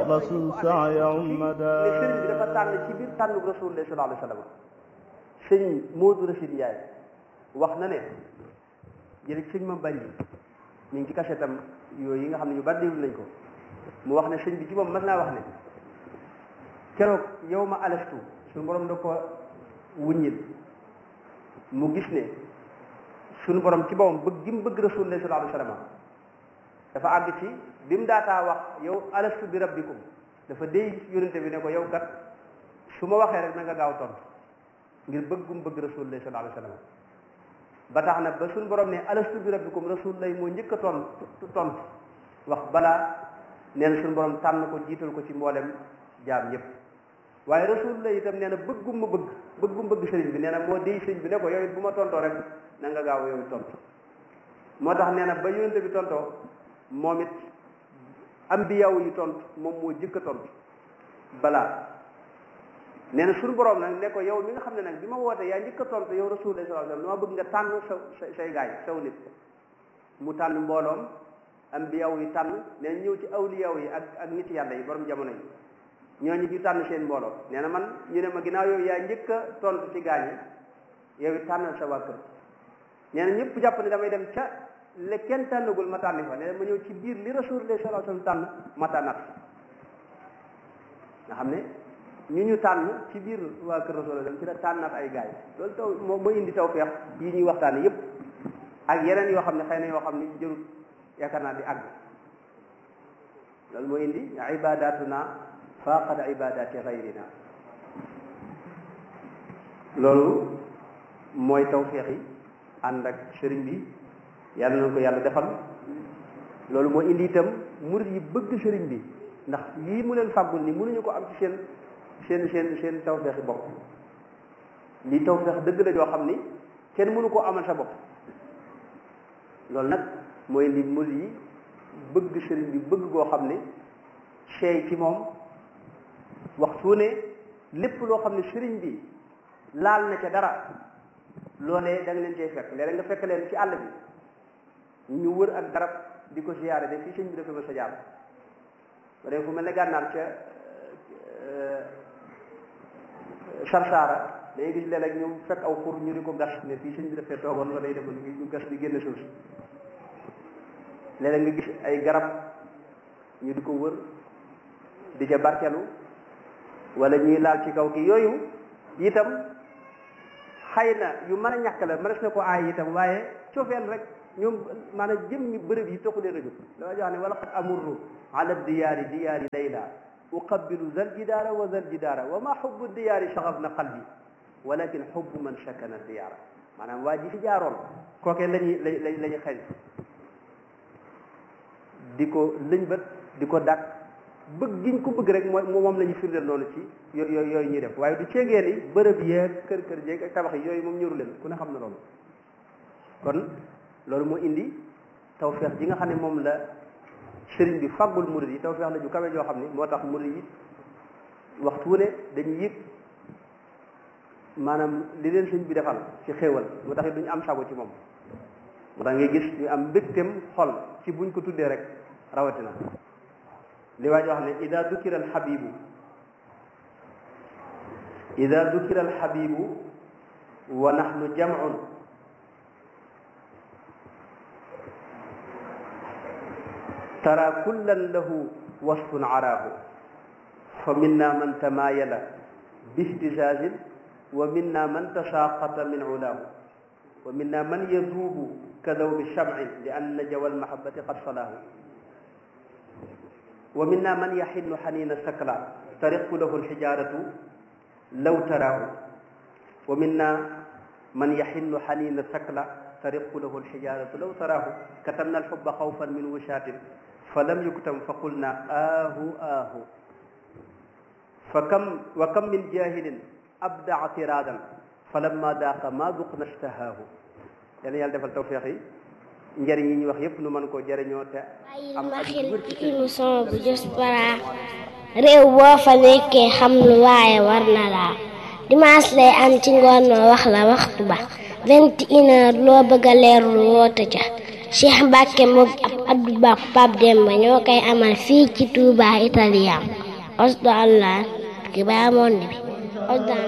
rasul saaya ummada ne sëriñ bi dafa tànn ci biir tànn rasulullah sallallahu alayhi wa sallam sëñ Moodu Rachid Yaay wax na ne jële sëñ ma bari ñu ngi ci kasetam yooyu yi nga xam ne ñu bari déglu nañ ko mu wax ne sëñ bi ci moom mas naa wax ne keroog yow ma alastu suñu borom da ko wuññil mu gis ne suñu borom ci boppam bëgg gi mu bëgg rasulullah sallallahu alayhi wa sallam dafa àgg ci bi mu daataa wax yow alastu bi rabbikum dafa déy yonente bi ne ko yow kat su ma waxee rek na nga gaaw tontu ngir bëggum bëgg rasulullah sallallahu alayhi wa sallam ba tax na ba suñu borom ne alastu bi rabbikum rasulullah moo njëkk a ton tontu wax balaa nee na suñu borom tànn ko jiital ko ci mboolem jaam ñëpp waaye rasulullah itam nee na bëggum ma bëgg bëggum bëgg sëriñ bi nee na moo déy sëriñ bi ne ko yow it bu ma tontoo rek na nga gaaw yow it tontu moo tax nee na ba yonente bi tontoo moom it ambiyaw yi tontu moom moo jëkk a tontu balaa nee na suñu borom nag ne ko yow mi nga xam ne nag bi ma wootee yaa njëkk a tontu yow rasulullah sallallahu alayhi wasallam dama bëgg nga tànn sa say gaay saw nit mu tànn mbooloom ambiyaw yi tànn nee na ñëw ci awliyaw yi ak ak nit yàlla yi borom jamono yi ñooñu ñu tànn seen mbooloo nee na man ñu ne ma ginnaaw yow yaa njëkk a tontu ci gaañi yow it tànnal sa waa kër nee na ñëpp jàpp ne damay dem ca le kenn tànnagul ma tànni fa nee na ma ñëw ci biir li rasulullah sallallahu alayhi wasallam tànn ma tànnat nga xam ne ñu ñu tànn ci biir waa kër rasulullah ci la tànnat ay gaay loolu taw moo moo indi tawfeex yi ñuy waxtaane yépp ak yeneen yoo xam ne xëy na yoo xam ne jërut yaakaar naa di àgg loolu moo indi ibadatuna faqad ibadati gayrina loolu mooy tawfeex yi ànd ak sëriñ bi yàlla na ko yàlla defal loolu moo indi itam murid yi bëgg sëriñ bi ndax lii mu leen fàggul ni mënuñu ko am ci seen seen seen seen tawfeexi bopp lii tawfeex dëgg la joo xam ni kenn mënu koo amal sa bopp loolu nag mooy indi murid yi bëgg sëriñ bi bëgg goo xam ne seey ci moom waxtu ne lépp loo xam ne sëriñ bi laal na ca dara loolee da nga leen cay fekk léeg nga fekk leen ci àll bi ñu wër ak garab di ko siyaare de fii sëñ bi dafa ma sa jaar ba dee fu mel ne gànnaar ca sarsaara dañuy gis léeg-léeg ñu fekk aw xur ñu di ko gas ne fii sëñ bi dafay toogoon wala day defoon ñu gas di génn suuf si léeg-léeg nga gis ay garab ñu di ko wër di ca barkelu wala ñuy laal ci kaw ki yooyu itam xëy na yu mën a ñàkk la mënees na ko aay itam waaye cofeel rek ñoom maanaam jëm ñi bërëb yi taxu leen a jóg dama jox ne wala qad amurru ala diyaari diyaari layla uqabbilu zal jidaara wa zal jidaara wa ma xubbu diyaari saxaf na qalbi walakin xubbu man sakana diyaara maanaam waa ji fi jaaroon kookee lañuy la la ñu xeñ di ko lëñbët di ko dàq bëgg giñ ko bëgg rek mooy moom la ñu firndeel noonu ci yooyu yooyu ñuy def waaye du ceegee ni bërëb yeeg kër kër jeeg ak tabax yi yooyu moom ñëru leen ku ne xam na loolu kon loolu moo indi tawfeex ji nga xam ne moom la sëriñ bi faggul murid yi tawfeex la ju kawe joo xam ne moo tax murid yi waxtu wu ne dañuy yëg maanaam li leen sëriñ bi defal ci xéewal moo tax duñu am sago ci moom moo tax ngay gis ñu am mbégteem xol ci buñ ko tuddee rek rawatina li waa ji wax ne ida dukira alxabibu ida dukira alxabibu wa nahnu jamcun tara kullan lahu wasfun araahu fa minna man tamaayala bihtizazin wa minna man tasaaqata min ulaahu wa minna man yaduubu kadawbi shamcin li anna jawa almahabati qad salaahu wa minna man yaxillu xaniina sakla tariqu lahu alxijaaratu law taraahu wa minna man yaxillu xaniina sakla tariqu lahu alxijaaratu law taraahu katabna alxubba xawfan min wushaatin fa lam yuktam fa qulna aahu aahu fa kam wa kam min jaahilin abdaa tiraadan fa lamma daaqa maa duqna stahaahu yal na yàlla defal tawféex yi njëriñ yi ñuy wax yépp nu mën koo jëriñoo te bàyyil ma xel ci émission bu Diaspora réew boo fa nekkee xam lu waaye war na laa dimanche lay am ci ngoon ma wax la waxtu ba vingt et une heure loo bëgg a leerlu woote ca Cheikh Mbacke moom ab Abdou Ba Pape Demba ñoo koy amal fii ci Touba Italien osdo allah ki baa monde bi osdo